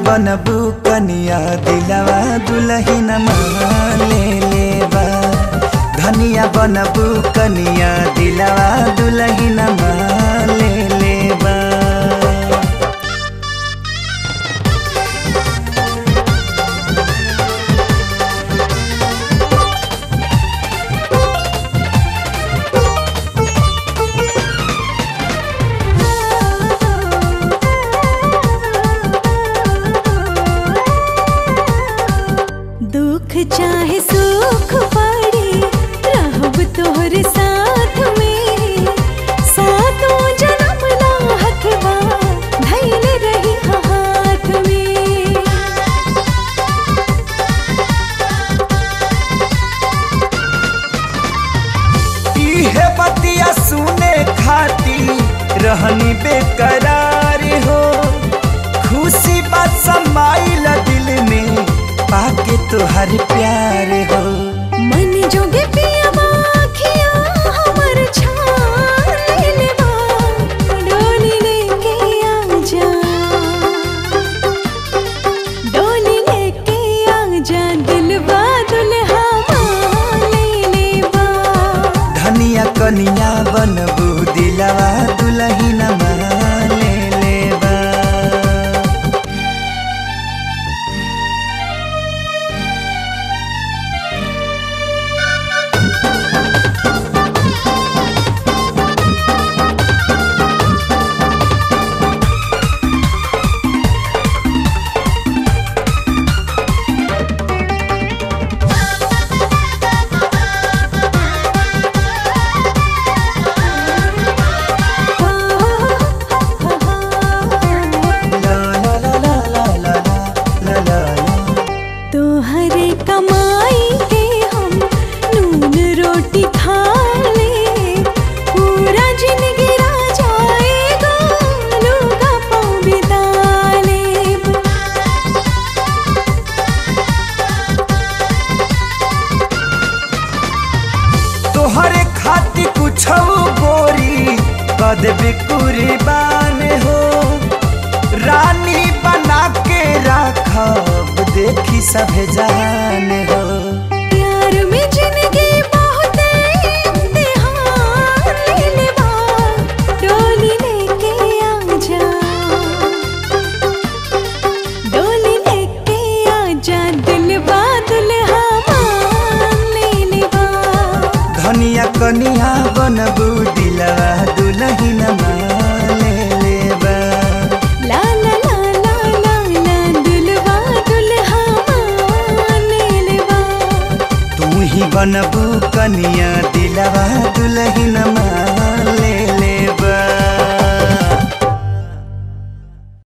बनबू कनिया दिलवा दुलहिन ले लेबा धनिया बनबू कनिया दिलवा दुलहिन ले लेबा दुख चाहे सुख पड़ी रहब तोहर साथ में सातों जन्म ना हथवा धैल रही हाथ में इहे बतिया सुने खाती रहनी बेकरार हो खुशी बात समाइल दिल में पाके तोहर प्यार हो मन जोगे पिया बाखिया हमर छान लेबा डोली लेके आजा डोली लेके आजा दिलवा दुल्हा ले लेबा धनिया कनिया बनबू दिलवा दुलहिन ले लेबा ला ला ला ला ला ला ला ला ला तोहरे कमाई के हम नून रोटी खा ले पूरा जिंदगी जाएगा लूगा पाँव बिता लेब तोहरे खाती कुछ गोरी कद कुर्बान हो रानी बना के राखब देखी सब जान हो प्यार में जिंदगी बहुत इम्तिहान ले लेबा डोली लेके आजा डोली लेके आजा दिलवा दुल्हा मान ले लेबा धनिया कनिया बनबू दिलवा दुलहिन ले लेबा ला ला ला ला ला ला दुल्हा दुल्हा मान ले लेबा तू ही बनबू कनिया दिलवा दुलहिन